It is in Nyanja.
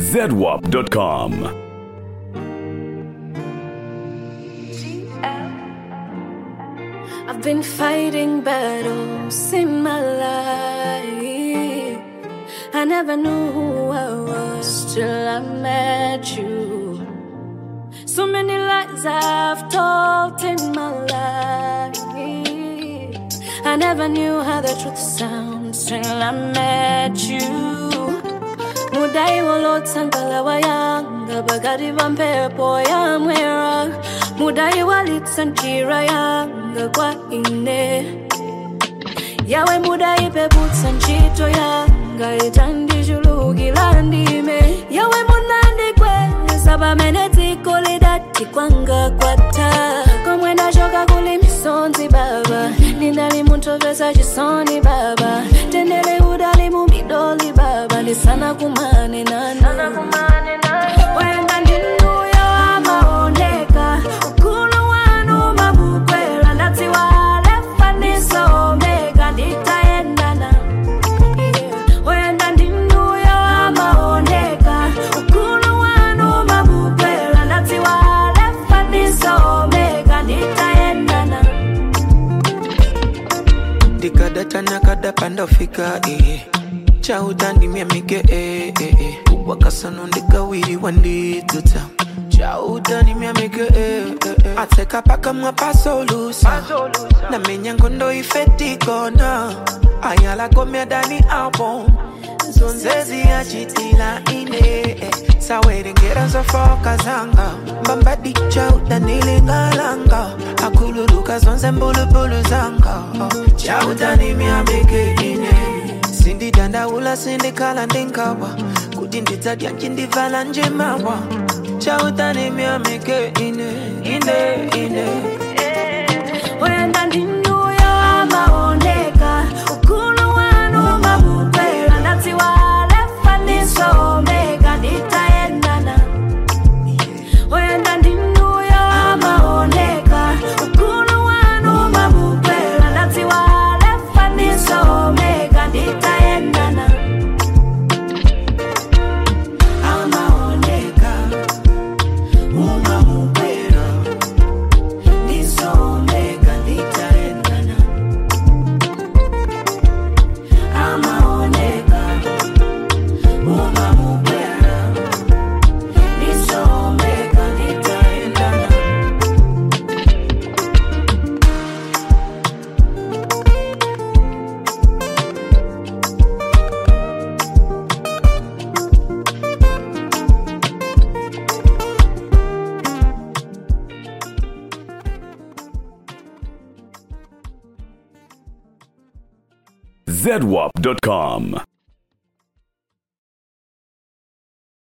zedwap.com. I've been fighting battles in my life. I never knew who I was till I met you. So many lies I've told in my life. I never knew how the truth sounds till I met you. mudai walotsankala wayanga bagati va mphepo yamwera mudai walitsa njira yanga kwa ine yawe mudai peputsa ntchito yanga itandichulukira ndime yawe munandikweza pamene dziko lidati kwanga kwatha komwe ndachoka kuli misonzi baba ndinali munthu pesa chisoni baba tendere udali mu midoli baba ndisana kumane nana wenda ndinuyo amaoneka ukulu wanu mabukwera ndatsiwa lefa ndiso omega nditayendana wenda ndinuyo amaoneka ukulu wanu mabukwera ndatsiwa lefa ndiso omega nditayendana ndikadata nakadapa ndofika eh. chautandimya mike eh, eh, eh. wakasano ndikawiriwa ndidzuta chautandimya mike eh, eh, eh. atseka pakamwa pasolusa namenya ngondo ifetikona ayalakomya dani album zonzezi yachitila ine eh. sawerengera zofoka zanga mbambadi chautanilingalanga akululuka zonse mbulubulu zanga oh. chautanimyamike ine sindidandaula sindikhala ndingawa kuti ndidzadya ncindivala njemawa chautanimyamike ine ine ine wenda ndinuyo amaoneka ukulu wanu mabukwera ndatsiwa lefa ndiso omega nditayendana wenda ndinuyo amaoneka ukulu wanu mabukwera ndatsiwa lefa ndiso omega nditayendana amaoneka umabukwera ndiso omega nditayendana amaoneka umabukwera ndiso omega nditayendana zedwap.com.